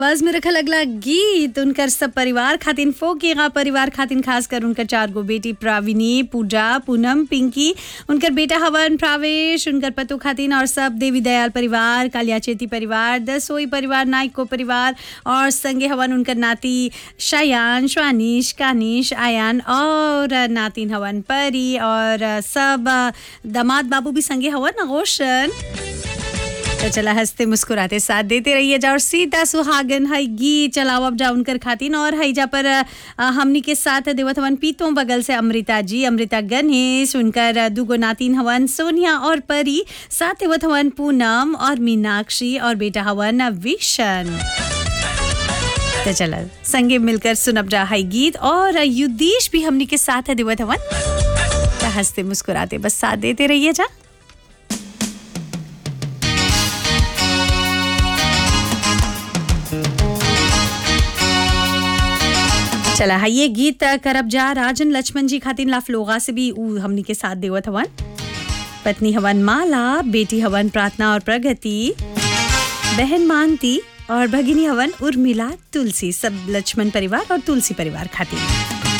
आवाज में रखल अगला गीत उनकर सब परिवार खातिन फोकेगा परिवार खातिन खास कर उनकर चार गो बेटी प्राविनी पूजा पूनम पिंकी उनकर बेटा हवन प्रावेश उनकर पतु खातिन और सब देवी दयाल परिवार कालिया चेती परिवार दसोई परिवार नाइको परिवार और संगे हवन उनकर नाती शयान श्वानिश कानिश आयान और नातिन हवन परी और सब दामाद बाबू भी संगे हवन रोशन तो चला हंसते मुस्कुराते साथ देते रहिए जा और सीता सुहागन है गीत चलाओ अब जा उनकर खातिन और है जा पर अ, हमनी के साथ देवत हवन पीतों बगल से अमृता जी अमृता गणेश उनकर अ, दुगो नातिन हवन सोनिया और परी साथ देवत हवन पूनम और मीनाक्षी और बेटा हवन विशन तो चला संगे मिलकर सुनब जा है गीत और युद्धीश भी हमनी के साथ है देवत हवन तो हंसते मुस्कुराते बस साथ देते रहिए जा चला है ये गीत करब जा राजन लक्ष्मण जी खातिन लाफलोगा से भी ऊ हमनी के साथ देवत हवन पत्नी हवन माला बेटी हवन प्रार्थना और प्रगति बहन मानती और भगिनी हवन उर्मिला तुलसी सब लक्ष्मण परिवार और तुलसी परिवार खातिर